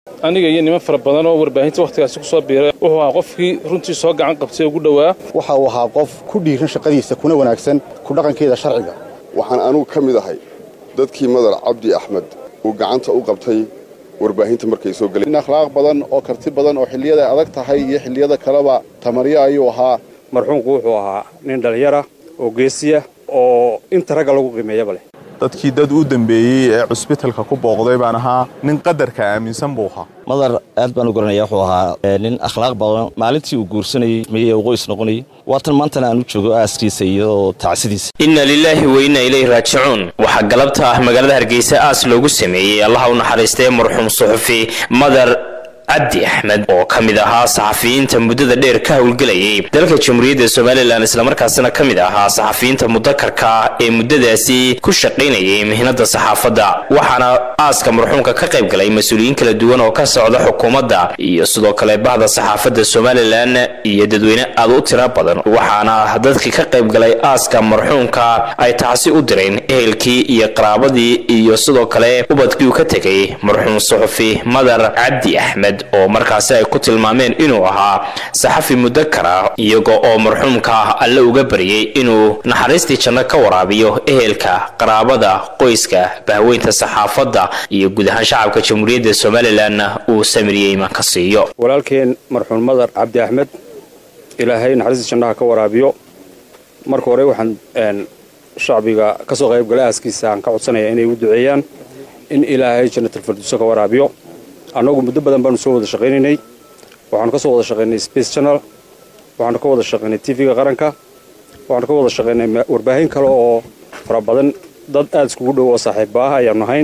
aniga iyo niman fara badan oo warbaahinta wakhtigaasi ku soo biiray wuxuu ahaa qofkii runtii soo gacan qabtay ugu dhowaa waxa uu ahaa qof ku dhiiran shaqadiisa kuna wanaagsan ku dhaqankeeda sharciga waxaan anugu ka mid ahay dadkii madar cabdi axmed uu gacanta u qabtay warbaahinta markay soo galeen in akhlaaq badan oo karti badan oo xilliyada adag tahay iyo xilliyada kaleba tamaryo ayuu ahaa marxuumku wuxuu ahaa nin dhallinyara oo geesiya oo inta ragga lagu qiimeeyaba leh dadkii dad u dambeeyey ee cusbitalka ku booqday baan ahaa nin qadarka aaminsan buu ahaa madar aad baan u garanaya wuxuu ahaa nin akhlaaq badan maalintii uu guursanayey miye uu qoys noqonayay waatan maantana aan u joogo aaskiisa iyo tacsidiisa inna lilaahi wa inna ilayhi raajicuun waxaa galabta ah magaalada hargeysa aas loogu sameeyey allaha u naxariistay marxuum suxufi madar cabdi axmed oo ka mid ahaa saxafiyiinta muddada dheer ka howlgelayay dalka jamhuuriyadda somalilan islamarkaasina ka mid ahaa saxafiyiinta mudakarka ee muddadaasi ku shaqaynayay mihnada saxaafadda waxaana aaska marxuumka ka qayb galay mas-uuliyiin kala duwan oo ka socda xukuumadda iyo sidoo kale bahda saxaafadda somalilan iyo dadweyne aad u tira badan waxaana dadkii ka qayb galay aaska marxuumka ay tacsi u direen ehelkii iyo qaraabadii iyo sidoo kale ubadkii uu ka tegay marxuum suxufi madar cabdi axmed oo markaasi ay ku tilmaameen inuu ahaa saxafi mudakara iyaga oo marxuumka alle uga baryay inuu naxariistii janno ka waraabiyo ehelka qaraabada qoyska bahweynta saxaafadda iyo guud ahaan shacabka jamhuuriyadda somalilanna uu samiriyey iman ka siiyo walaalkeen marxuum madar cabdi axmed ilaahay naxariistii jannaha ka waraabiyo marka hore waxaan shacbiga ka soo qayb galay aaskiisa aan ka codsanaya inay u duceeyaan in ilaahay jannatalfarduuso ka waraabiyo annagu muddo badan baanu soo wada shaqaynaynay waxaanu ka soo wada shaqaynay space channel waxaanu ka wada shaqaynay tv-ga qaranka waxaanu ka wada shaqaynay warbaahin kale oo fara badan dad aada iskugu dhow oo saaxiibba ah ayaanu ahayn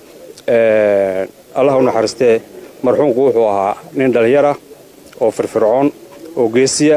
allah u naxariistee marxuumku wuxuu ahaa nin dhallinyara oo firfircoon oo geesiya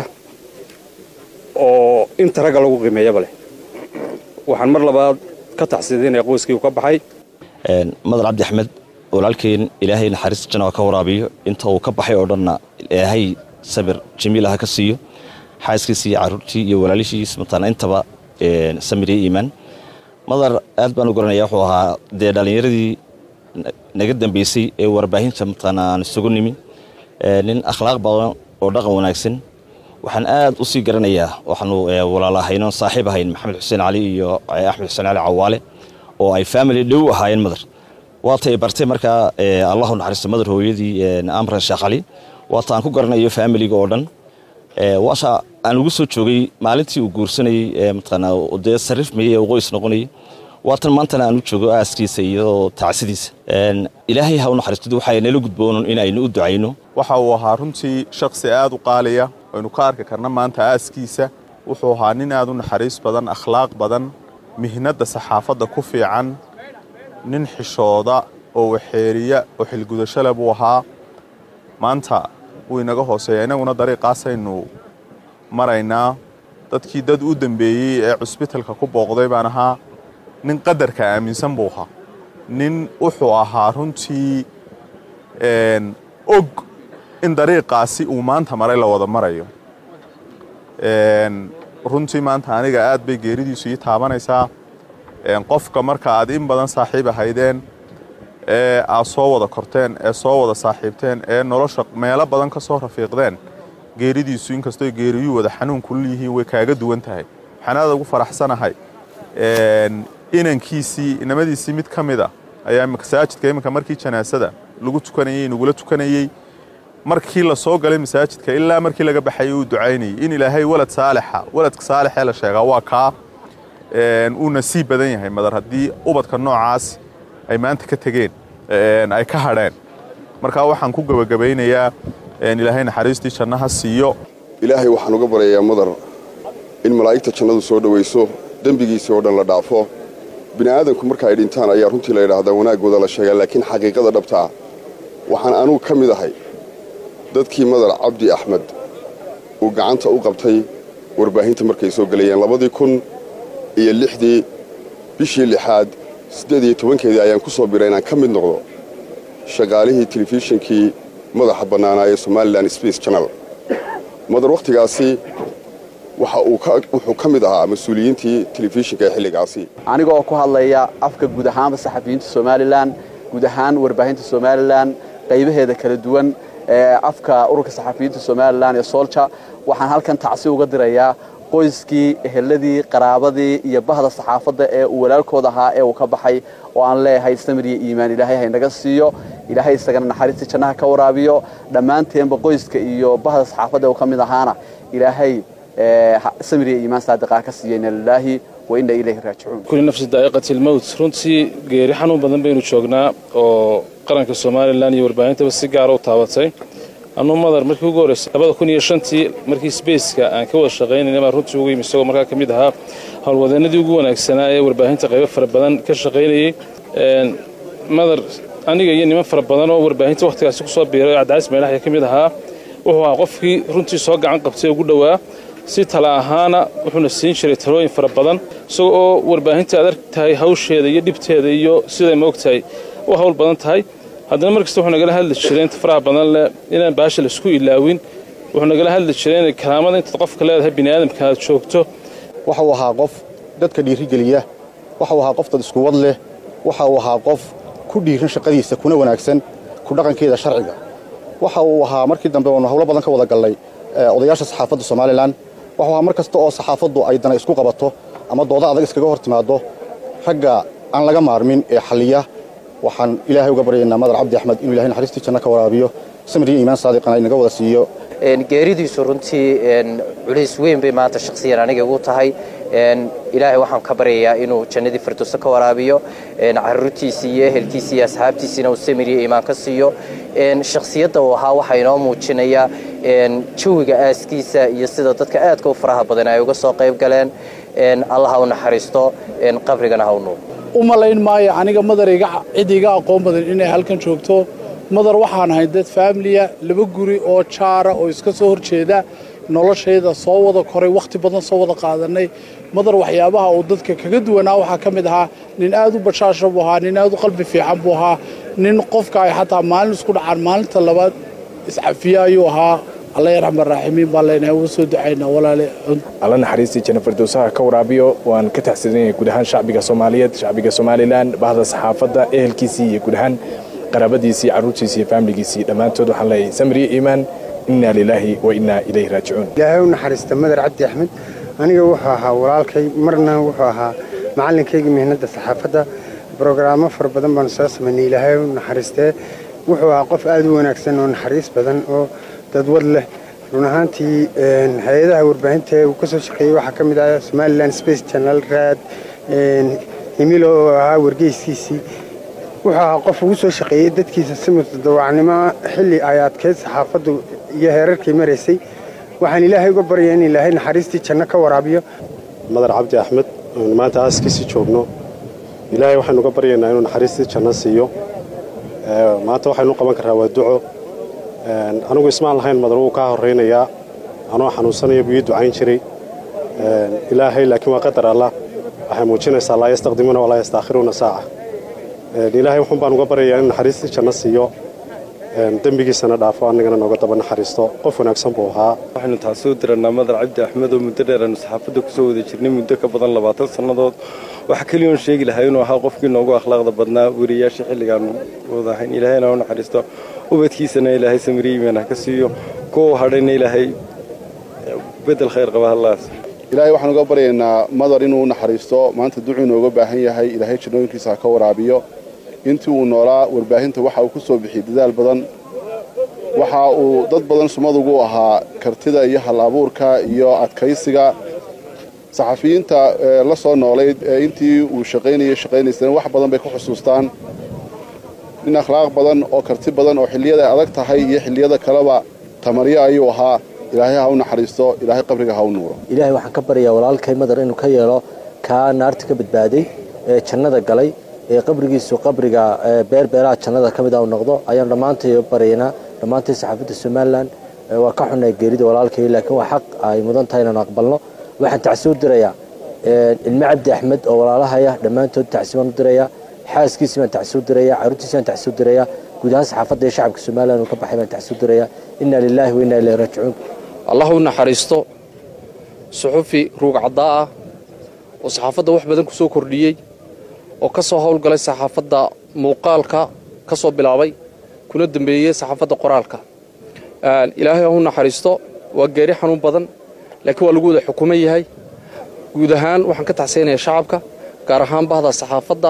oo inta ragga lagu qiimeeyaba leh waxaan mar labaad ka taxsiidinaya qoyskii uu ka baxay madar cabdi axmed walaalkeen ilaahay naxariista janna ka waraabiyo inta uu ka baxay oo dhanna ilaahay sabir jamiil ha ka siiyo xaaskiisii iyo caruurtii iyo walaalishiis mataana intaba samir iyo iimaan madar aad baan u garanaya wuxuu ahaa dee dhallinyaradii naga dambeysay ee warbaahinta mataana aan isugu nimi nin akhlaaq badan oo dhaqan wanaagsan waxaan aad u sii garanayaa waxaanu walaal ahayno saaxiib ahayn maxamed xuseen cali iyo axmed xuseen cali cawaale oo ay family dhow ahaayeen madar waatay bartay markaa allahu naxariisto madar hooyadii amran sheekh cali waata aan ku garanayo faamiliga oo dhan waasha aan ugu soo joogay maalintii uu guursanayey mataqaana dee sarif mayey uu qoys noqonayay waatan maantana aan u joogo aaskiisa iyo tacsidiisa ilaahay ha u naxariisto waxay nala gudboon in aynu u ducayno waxa uu ahaa runtii shakhsi aad u qaaliya aynu ka arki karna maanta aaskiisa wuxuu ahaa nin aad u naxariis badan akhlaaq badan mihnadda saxaafadda ku fiican nin xishooda oo waxeeriya oo xilgudashale buu ahaa maanta wuu inaga hooseeya innaguna dariiqaasaynu maraynaa dadkii dad u dambeeyey ee cusbitalka ku booqday baan ahaa nin qadarka aaminsan buu ahaa nin wuxuu ahaa runtii og in dariiqaasi uu maanta maray la wada marayo runtii maanta aniga aad bay geeridiisu ii taabanaysaa qofka marka aad in badan saaxiib ahaydeen ee aad soo wada korteen ee soo wada saaxiibteen ee nolosha meelo badan ka soo rafiiqdeen geeridiisu inkastoo geeriyuu wada xanuun kulul yihiin way kaaga duwan tahay waxaan aad ugu faraxsanahay inankiisii inamadiisii mid ka mid a ayaa masaajidka iminka markii janaasada lagu tukanayey nagula tukanayey markii la soo galay masaajidka ilaa markii laga baxayay uu ducaynayay in ilaahay walad saalixa waladka saalixee la sheegaa waa kaa uu nasiib badan yahay madar haddii ubadka noocaas ay maanta ka tegeen ay ka hadheen markaa waxaan ku gebagabaynayaa ilaahay naxariistii jannaha siiyo ilaahay waxaan uga baryayaa madar in malaa'igta jannadu soo dhowayso dembigiisii oo dhan la dhaafo bini aadanku marka ay dhintaan ayaa runtii la yidhaahdaa wanaaggooda la sheegaa laakiin xaqiiqada dhabtaa waxaan anugu ka mid ahay dadkii madar cabdi axmed uu gacanta u qabtay warbaahinta markay soo gelayeen labadii kun iyo lixdii bishii lixaad siddeed iyo tobankeedii ayaan ku soo biray inaan ka mid noqdo shaqaalihii telefishinkii madaxa bannaanaa ee somalilan space channel madar wakhtigaasi waxa uu wuxuu ka mid ahaa mas-uuliyiintii telefishinka ee xilligaasi aniga oo ku hadlaya afka guud ahaanba saxafiyiinta somalilan guud ahaan warbaahinta somalilan qaybaheeda kala duwan ee afka ururka saxafiyiinta somalilan ee soolja waxaan halkan tacsi uga dirayaa qoyskii eheladii qaraabadii iyo bahda saxaafadda ee uu walaalkood ahaa ee uu ka baxay oo aan leeyahay samir iyo iimaan ilaahay haynaga siiyo ilaahay isagana naxariistii jannaha ka waraabiyo dhammaanteenba qoyska iyo bahda saxaafadda uu ka mid ahaana ilaahay samir iyo iimaan saadiqaa ka siiya ina lilaahi wa ina ilayhi raajicuun kulli nafsi daa'iqati almowt runtii geeri xanuun badan baynu joognaa oo qaranka somalilan iyo warbaahintaba si gaara u taabatay anuu madar markii ugu horreysay labada kun iyo shantii markii sbaceka aan ka wada shaqaynayna baa runtii ugu yimi isagoo markaa ka mid ahaa howlwadeenadii ugu wanaagsanaa ee warbaahinta qaybo fara badan ka shaqaynayey madar aniga iyo niman fara badan oo warbaahinta wakhtigaasi ku soo biiray oo cabdicais meelaxya ka mid ahaa wuxuu ahaa qofkii runtii soo gacan qabtay ugu dhowaa si tala ahaana wuxuuna siin jiray talooyin fara badan isaga oo warbaahinta aad arg tahay hawsheeda iyo dhibteeda iyo siday ma og tahay u hawl badan tahay haddana mar kasta wuxuu nagala hadli jiray inta faraha badan leh inaan baasha laisku ilaawin wuxuu nagala hadli jiray inay karaamada intaad qofka leedahay bini aadamka aad joogto waxa uu ahaa qof dadka dhiirigeliya waxa uu ahaa qof dad iskuwad leh waxa uu ahaa qof ku dhiiran shaqadiisa kuna wanaagsan ku dhaqankeeda sharciga waxa uu ahaa markii dambe oonu howlo badan ka wada gallay odayaasha saxaafadda somalilan waxuu ahaa mar kasta oo saxaafaddu ay dana isku qabato ama dooda adag iskaga hor timaado ragga aan laga maarmin ee xalliya waxaan ilaahay uga baryaynaa madar cabdi axmed inuu ilahay naxariistii janno ka waraabiyo samir iyo iimaan saadiqana inaga wada siiyo geeridiisu runtii culays weyn bay maanta shakhsiyan aniga igu tahay ilaahay waxaan ka baryayaa inuu jannadii firdowso ka waraabiyo caruurtiisii iyo ehelkiisii iyo asxaabtiisiina uu samir iyo iimaan ka siiyo shakhsiyadda uu ahaa waxaa inoo muujinaya jawiga aaskiisa iyo sida dadka aadka u faraha badan ay uga soo qayb galeen allah ha u naxariisto qabrigana ha u nuur u malayn maayo aniga madar cid iga aqoon badan inay halkan joogto madar waxaan ahay dad faamiliya laba guri oo jaara oo iska soo horjeeda noloshayda soo wada koray wakhti badan soo wada qaadanay madar waxyaabaha uu dadka kaga duwanaa waxaa ka mid ahaa nin aad u bashaasha buu ahaa nin aad u qalbi fiican buu ahaa nin qofka ay xataa maalin isku dhacaan maalinta labaad iscafiye ayuu ahaa alla yarxam araaximiin baan leenahay uga soo ducaynaa walaale alla naxariistii janna firdowsaha ka waraabiyo waan ka taxsidanyahay guud ahaan shacbiga soomaaliyeed shacbiga somalilan bahda saxaafadda ehelkiisii iyo guud ahaan qaraabadiisii carruurtiisii iyo faamiligiisii dhammaantood waxaan leeyahay samriye iimaan innaa lilaahi wa innaa ilayhi raajicuun ilaahay u naxariista madar cabdi axmed aniga wuxuu ahaa walaalkay marna wuxuu ahaa macalinkaygii mihnadda saxaafadda brogaraamo fara badan baanu soo samaynay ilaahay u naxariistee wuxuu ahaa qof aad u wanaagsan oo naxariis badan oo dadwad leh run ahaantii hay-adaha warbaahinta uu ka soo shaqeeyey waxaa ka mid ah somalilan space channel raad himilo oo ahaa wargeyskiisii wuxuu ahaa qof ugu soo shaqeeyey dadkiisa si mutadawacnimo xilli ay adkayd saxaafaddu iyo heerarkii maraysay waxaan ilaahay uga baryaa in ilaahay naxariistii janno ka waraabiyo madar cabdi axmed aynu maanta aaskiisii joogno ilaahay waxaynu uga baryaynaa inuu naxariistii janno siiyo maanta waxaynu u qaban karraa waa duco anigu ismaan lahayn madar wuu kaa horraynayaa anoo xanuunsanaya buu ii ducayn jiray ilaahay laakiin waa qadar allah waxay muujinaysaa laa yastaqdimuuna walaa yastaakhiruuna saaca ilaahay wuxuun baan uga baryayaa in naxariistii janno siiyo dembigiisana dhaafo annagana nooga daba naxariisto qof wanaagsan buu ahaa waxaynu taasi u dirannaa madar cabdi axmed oo muddo dheer aanu saxaafadda ku soo wada jirnay muddo ka badan labaatan sannadood waxa keliyoon sheegi lahaa inuu ahaa qofkii noogu akhlaaqda badnaa weriyaasha xilligaanu wadahayn ilaahayna u naxariisto ubadkiisana ilaahay samiriyiman ha ka siiyo kuwa hadhayna ilaahay bedel khayr qaba hallaas ilaahay waxaan uga baryaynaa madar inuu naxariisto maanta ducuu inooga baahan yahay ilaahay jannooyinkiisa ha ka waraabiyo intii uu noolaa warbaahinta waxa uu ku soo bixiyey dadaal badan waxa uu dad badan sumadugu ahaa kartida iyo hal abuurka iyo adkaysiga saxafiyiinta la soo noolayd ee intii uu shaqaynayay shaqaynaysana wax badan bay ku xusuustaan nin akhlaaq badan oo karti badan oo xilliyada ay adag tahay iyo xilliyada kaleba tamaryo ayuu ahaa ilaahay ha u naxariisto ilaahay qabriga ha u nuuro ilaahay waxaan ka baryaa walaalkay madar inuu ka yeelo kaa naarta ka badbaaday ee jannada galay ee qabrigiisu qabriga beerbeeraha jannada ka mid a u noqdo ayaan dhammaantay baryaynaa dhammaantay saxaafadda somalilan waa ka xunnay geerida walaalkay laakiin waa xaq ay mudan tahay inaan aqbalno waxaan tacsi u dirayaa ilmo cabdi axmed oo walaalahaya dhammaantood tacsi baan u dirayaa xaaskiisii baan tacsi u dirayaa carruurtiisi baan tacsi u dirayaa guud ahaan saxaafadda iyo shacabka somalilan uu ka baxay baan tacsi u dirayaa inna lilaahi wa inna ilayhi raajicuun allah u naxariisto suxufi ruug caddaa ah oo saxaafadda wax badan ku soo kordhiyey oo ka soo howlgalay saxaafadda muuqaalka ka soo bilaabay kuna dambeeyey saxaafadda qoraalka ilaahay ha u naxariisto waa geeri xanuun badan laakiin waa lagu wada xukuman yahay guud ahaan waxaan ka taxsaynayaa shacabka gaar ahaan bahda saxaafadda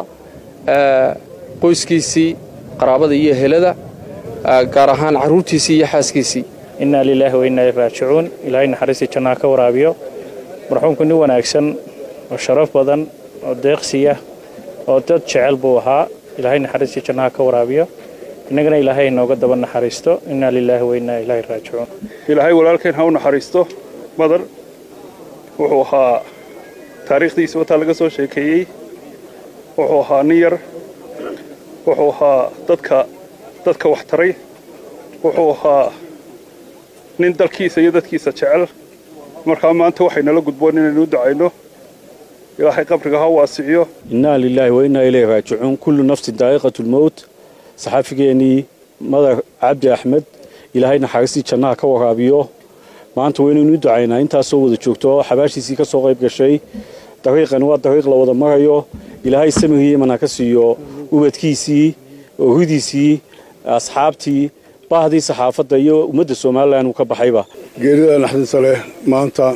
qoyskiisii qaraabada iyo helada gaar ahaan carruurtiisii iyo xaaskiisii innaa lilaahi wa innaa ilaihi raajicuun ilaahay naxariistii jannaha ka waraabiyo marxuumku nin wanaagsan oo sharaf badan oo deeqsiya oo dad jecel buu ahaa ilaahay naxariistii jannaha ka waraabiyo innagana ilaahay inooga daba naxariisto innaa lilaahi wa innaa ilaahi raajicuun ilaahay walaalkeen ha u naxariisto madar wuxuu ahaa taariikhdiisa wataa laga soo sheekeeyey wuxuu ahaa nin yar wuxuu ahaa dadka dadka wax taray wuxuu ahaa nin dalkiisa iyo dadkiisa jecel markaa maanta waxaynala gudboon inaynu u ducayno ilaahay qabriga ha waasiciyo innaa lilaahi wa innaa ilayhi raajicuun kullu nafsin daa'iqatu lmowt saxaafigeennii madar cabdi axmed ilaahay naxariistii jannaha ka waraabiyo maanta waynaynu u ducaynaa intaasoo wada joogto xabaashiisii ka soo qayb gashay dariiqani waa dariiq la wada marayo ilaahay samigii iman ha ka siiyo ubadkiisii ooridiisii asxaabtii bahdii saxaafadda iyo ummadda somalilan uu ka baxayba geerida naxdinta leh maanta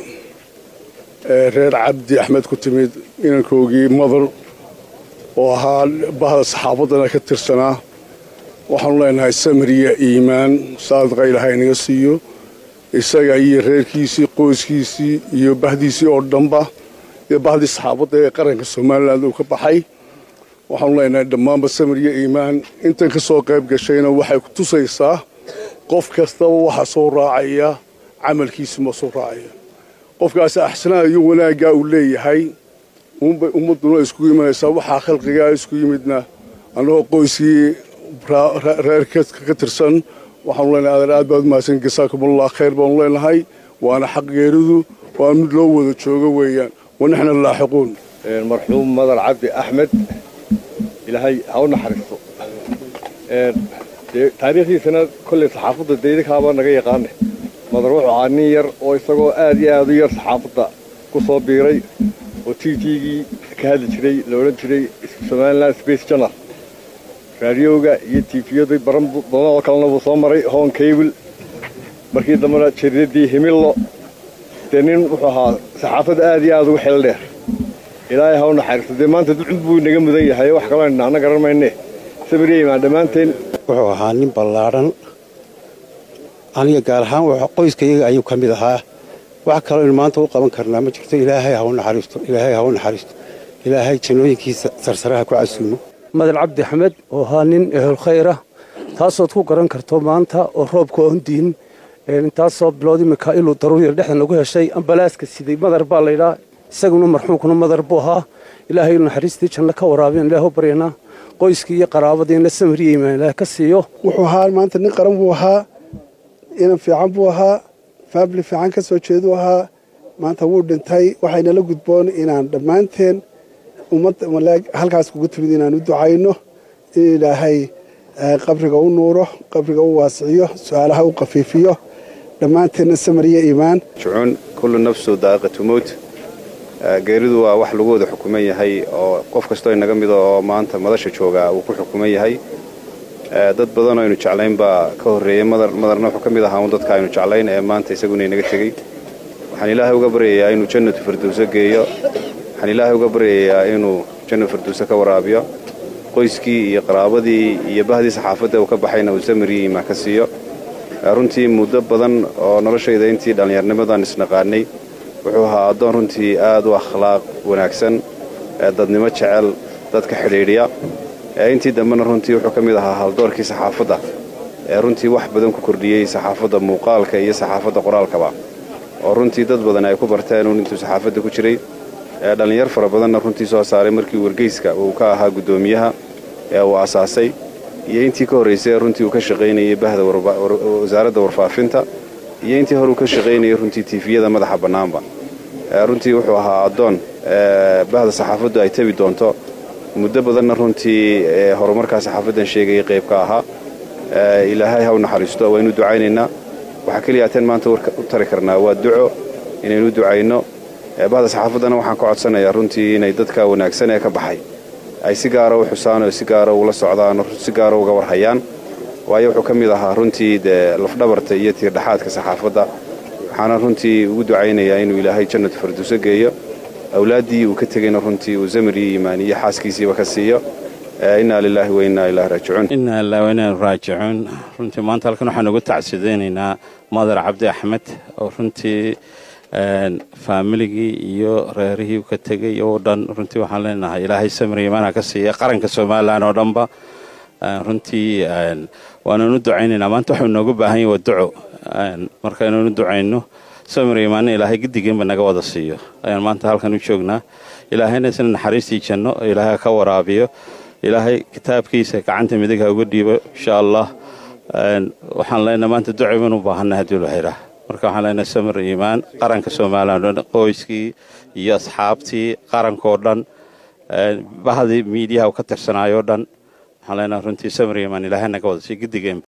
ee reer cabdi axmed ku timid inankoogii madar oo ahaa bahda saxaafaddana ka tirsanaa waxaanu leenahay samiriya iimaan saadiqa ilaahay naga siiyo isaga iyo reerkiisii qoyskiisii iyo bahdiisii oo dhanba iyo bahdii saxaafadda ee qaranka somalilan uu ka baxay waxaanu leenahay dhammaanba samiriya iimaan intan ka soo qayb gashayna waxay ku tusaysaa qof kastaba waxa soo raacaya camalkiisi ma soo raacaya qofkaasi axsanaa iyo wanaaggaa uu leeyahay uunbay ummadduna iskugu imanaysaa waxaa khalqigaa isku yimidna annagoo qoyskii reerka ka tirsan waxaanu leenahay adeer aad baad umahadsan jasaakumullah khayr baanu leenahay waana xaq geeridu waa mid loo wada joogo weeyaan wanaxna laaxiquun marxuum madar cabdi axmed ilaahay ha u naxariisto taariikhdiisana kolley saxaafadda deydakaaba naga yaqaane madar wuxuu ahaa nin yar oo isagoo aad iyo aad u yar saxaafadda ku soo biiray oo t t-gii ka hadli jiray la odhan jiray somaliland space journal raadiyowga iyo tifiyadu baran badan oo kalena buu soo maray hon cable markii dambena jariidadii himillo dee nin wuxuu ahaa saxaafadda aad iyo aad ugu xeel dheer ilaahay ha u naxariisto dee maanta ducud buu inaga mudan yahay wax kaloo dhinaana garan mayne sabiriya imaan dhammaanteen wuxuu ahaa nin ballaadhan aniga gaar ahaan qoyskayaga ayuu ka mid ahaa wax kaloo aynu maanta u qaban karnaa ma jirto ilaahay ha u naxariisto ilaahay ha u naxariisto ilaahay jannooyinkiisa sarsaraha ku casuumo madal cabdi axmed oo ahaa nin ehel khayra taasood ku garan karto maanta oo roobka oon diin intaasoo bilood imika iluu daruuriya dhexdan lagu heshay ambalaaska siday madar baa laydhaa isaguna marxuumkuna madar buu ahaa ilaahay naxariistii janno ka waraabiyan ilaah u baryanaa qoyskii iyo qaraabadii in la samriya imaan ilaah ka siiyo wuxuu ahaa maanta nin qaran buu ahaa inan fiican buu ahaa faabli fiican ka soo jeeduu ahaa maanta wuu dhintay waxaynala gudboon inaan dhammaanteen ummadda halkaas kugu timid inaan u ducayno in ilaahay qabriga u nuuro qabriga u waasiciyo su-aalaha u qafiifiyo dhammaanteenna samariya iimaan jucuun kullu nafsu daa'iqatu mowt geeridu waa wax lagu wada xukuman yahay oo qof kastoo inaga mida oo maanta madasha jooga uu ku xukuman yahay dad badan oo aynu jeclayn baa ka horreeyey madarna wuxuu ka mid ahaa un dadka aynu jeclayn ee maanta isaguna inaga tegey waxaan ilaahay uga baryayaa inuu jannatu firdowso geeyo waxaan ilaahay uga baryayaa inuu jannu firdowso ka waraabiyo qoyskii iyo qaraabadii iyo bahdii saxaafadda uu ka baxayna uu samiriyi imaan ka siiyo runtii muddo badan oo noloshayda intii dhallinyarnimadan isnaqaanay wuxuu ahaa addoon runtii aad u akhlaaq wanaagsan dadnimo jecel dadka xidhiidhiya intii dambena runtii wuxuu ka mid ahaa haldoorkii saxaafadda ee runtii wax badan ku kordhiyey saxaafadda muuqaalka iyo saxaafadda qoraalkaba oo runtii dad badan ay ku barteen uun intuu saxaafadda ku jiray dhallinyar fara badanna runtii soo saaray markii wargeyska uu ka ahaa guddoomiyaha ee uu asaasay iyo intii ka horraysay runtii uu ka shaqaynayay bahda wasaaradda warfaafinta iyo intii hore uu ka shaqaynayay runtii tiifiyada madaxa bannaanba runtii wuxuu ahaa addoon bahda saxaafaddu ay tabi doonto muddo badanna runtii horumarkaa saxaafaddan sheegayay qayb ka ahaa ilaahay ha u naxariisto waynu ducaynaynaa waxaa keliya ateen maanta war u tari karnaa waa duco inaynu ducayno bahda saxaafaddana waxaan ka codsanayaa runtii inay dadka wanaagsan ee ka baxay ay si gaara u xusaan oo si gaara ula socdaan oo si gaara uga warhayaan waayo wuxuu ka mid ahaa runtii dee lafdhabarta iyo tiirdhaxaadka saxaafadda waxaana runtii ugu ducaynayaa inuu ilaahay jannatu farduuso geeyo awlaaddii uu ka tegeyna runtii uu zamiriyo iimaaniyo xaaskiisiiba ka siiyo innaa lilaahi wa innaa ilaahi raajicuun innaa lillahi wa innaa raajicuun runtii maanta halkan waxaan ugu tacsideynaynaa madar cabdi axmed oo runtii faamiligii iyo reerihii uu ka tegey oo dhan runtii waxaan leenahay ilaahay samir iimaana ka siiya qaranka somalilan oo dhanba runtii waananu ducaynaynaa maanta waxuu inoogu baahan yahay waa duco markaynanu ducayno samir iimaana ilaahay gidigeenba naga wada siiyo ayaan maanta halkan u joognaa ilaahayna isna naxariistii janno oo ilaahay ka waraabiyo ilaahay kitaabkiisa gacanta midig ha uga dhiibo insha allah waxaan leenahay maanta ducay baan u baahanay haddii la xiraa marka waxaan leenahay samir iimaan qaranka somalilan o dhan qoyskii iyo asxaabtii qarankoo dhan bahdii miidiyaha u ka tirsanaayo o dhan waxaan leenahay runtii samir iimaan ilaahay naga wada siiyo gidigeenba